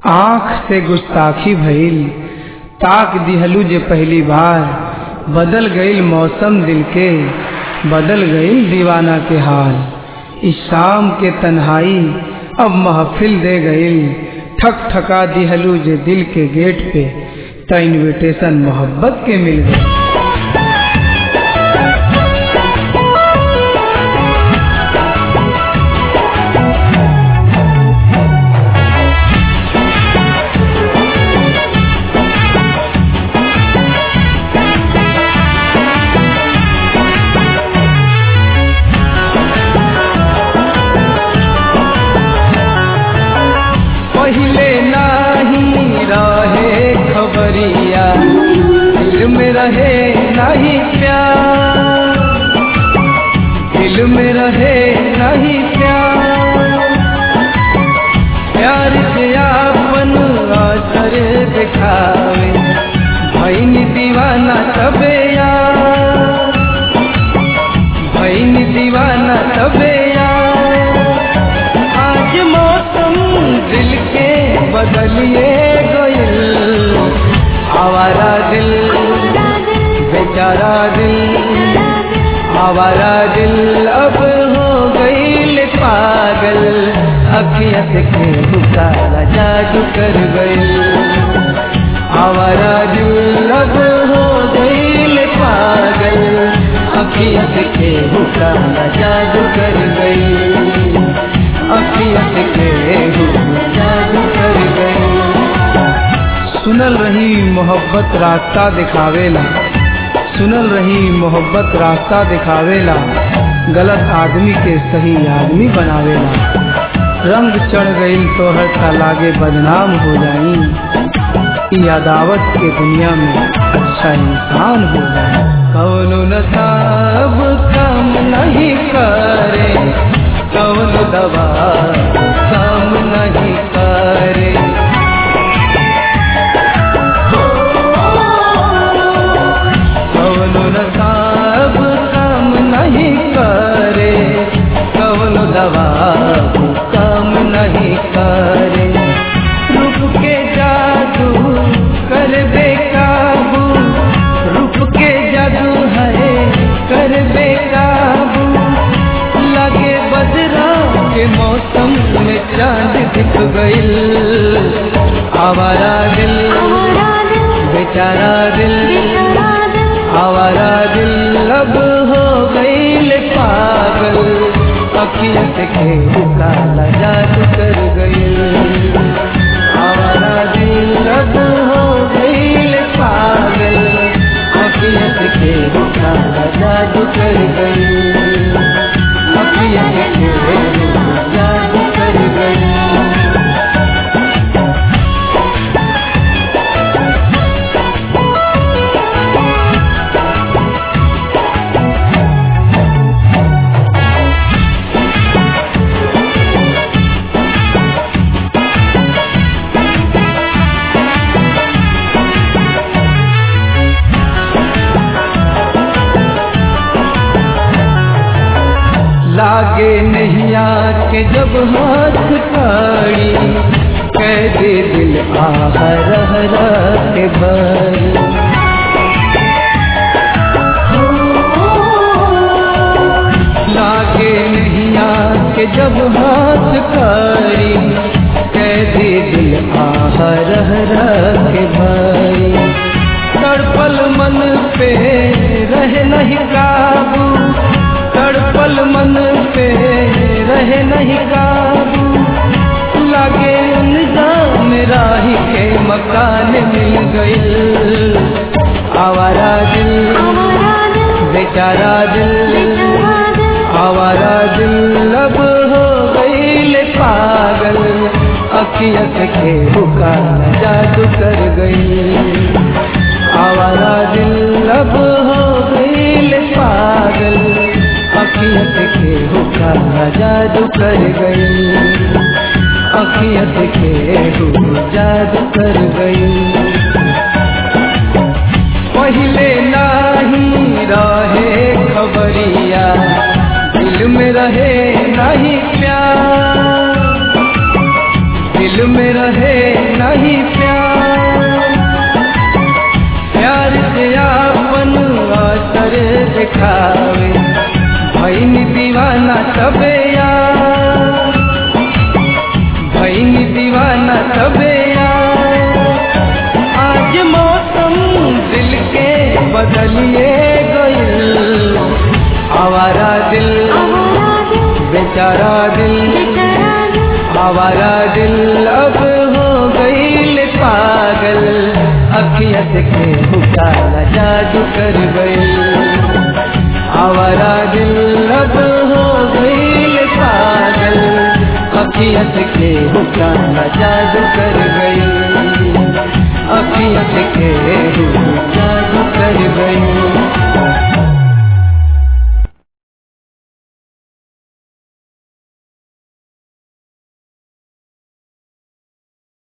आँख से गुस्ताखी भइल ताक दिहलू जे पहली बार बदल गईल मौसम दिल के बदल गईल दीवाना के हाल इस शाम के तन्हाई अब महफिल दे गईल ठक ठका दिहलू जे दिल के गेट पे त इनविटेशन मोहब्बत के मिल गई पहले नाही रहे खबरिया दिल में रहे नहीं प्यार दिल में रहे नहीं प्यार प्यार से आपन असर दिखावे भैन दीवाना तबे यार भैन दीवाना तबे यार आज मौसम दिल के बदलिए गइल आवारा दिल बेचारा दिल आवारा दिल अब हो गईल पागल अखियत के काला जादू कर गईल आवारा दिल अब हो गईल पागल अखियत के काला जादू कर गईल अखियत के जादू कर गईल सुनल रही मोहब्बत रास्ता दिखावेला सुनल रही मोहब्बत रास्ता दिखावेला गलत आदमी के सही आदमी बनावेला रंग चढ़ गईल तो हर लागे बदनाम हो जाई ई अदावत के दुनिया में अच्छा इंसान हो जाए कौनो नसाब काम नहीं करे कौन दवा काम नहीं करे कौन नसाब काम नहीं करे कौन दवा काम नहीं करे रूप के जादू कर बेकाबू रूप के जादू है कर बेकाबू लगे बदरा के मौसम में चांद दिख गईल आवारा दिल बेचारा दिल आवारा दिल अब हो गईल पागल अखियत के काला जादू कर गईल आवारा दिल अब हो गईल पागल अखियत के काला जादू कर गईल अखियत के जादू कर गईल लागे नैया के जब हाथ काड़ी कह दे दिल आह रह रह के भर लागे नैया के जब हाथ काड़ी कह दे दिल आह रह रह के भाई तड़पल मन पे रह नहीं काबू तड़पल मन पे रहे नहीं काबू लगे उनजाम राही के मकान मिल गईल आवारा दिल बेचारा दिल आवारा दिल अब हो गईल पागल अखियत के बुकार जादू कर गई आवारा दिल अब हो गईल पागल अखियत के हुक्का जादू कर गई अखियत के हुक्का जादू कर गई पहले नाही रहे खबरिया दिल में रहे नहीं प्यार दिल में रहे न सबे यार भैनी दीवाना सबे यार आज मौसम दिल के बदलिए गइल आवारा दिल बेचारा दिल आवारा दिल अब हो गईल पागल अखियत के हुकाला जादू कर गईल आवारा दिल अब हो गईल पागल अखियत के हुकाला जादू कर गईल अखियत के हुकाला जादू कर गईल